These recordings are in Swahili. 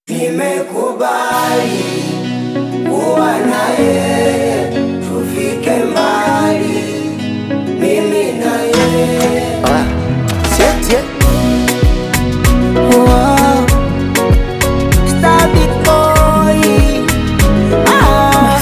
Nimekubali kuwa na yeye, tufike mbali, mimi na yeye. Ah, siete. Wow. Star big boy. Ah.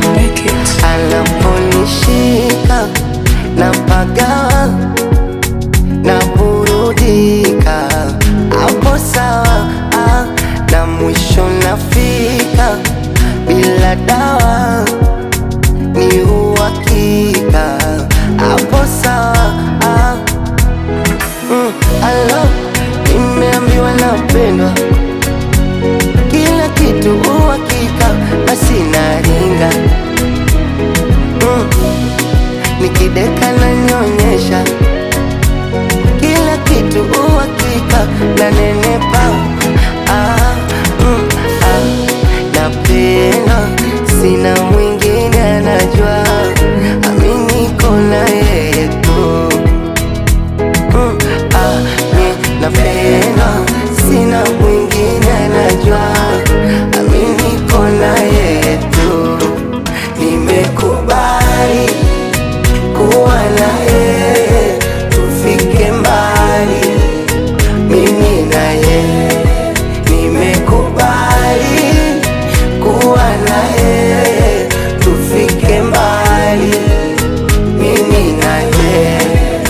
Anaponishika na pagawa na burudika, hapo sawa ah, na mwisho nafika bila dawa ni uhakika, hapo sawa ah, mm, alo nimeambiwa napendwa kila kitu uhakika, basi naringa mm. Nikideka na nyonyesha kila kitu uhakika, na nenepa ah, mm, ah. Napenda sina mwingine anajua, ami niko na yeye tu mm, ah, mi napenda sina mwingine anajua, ami niko na yeye tu nimekubali kuwa na yeye, tufike mbali, mimi na yeye. Nimekubali kuwa na yeye, tufike mbali, mimi na yeye.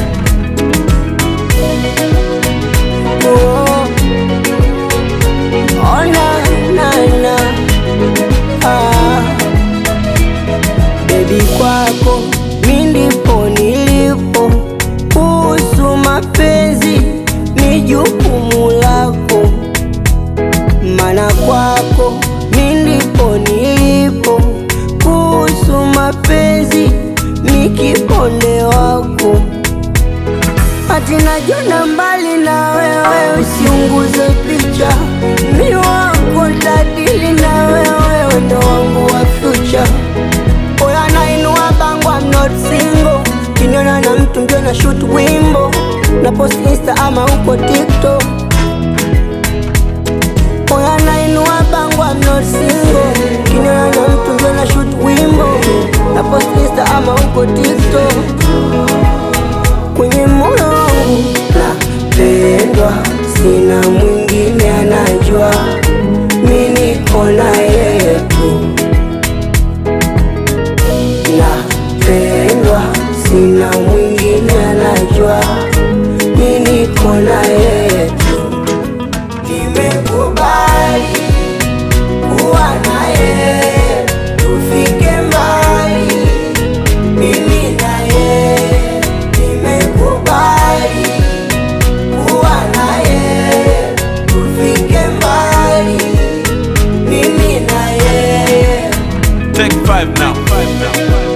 Oh. Oh, na, na, na. Ah. Baby kwako mi ndipo nilipo, kuhusu mapenzi ni jukumu lako, mana kwako mi ndipo nilipo, kuhusu mapenzi ni kiponde wako Ati najona mbali na wewe, usiunguze picha, mi wako tadili na wewe, ndo wangu wa future. Oya nainua bango, I'm not single. Kiniona na mtu ndio na shoot wimbo na post insta ama uko TikTok. Oya nainua bango, I'm not single. Kiniona na mtu ndio na shoot wimbo na post insta ama uko TikTok kwenye moyo wangu napendwa, sina mwingine anajua, mi niko na yeye tu. Napendwa, sina mwingine anajua, mi niko na yeye tu. Nimekubali kuwa na yeye, tufike mbali mimi na yeye nimekubali kuwa na yeye, tufike mbali, mimi na yeye Take five now. Five now.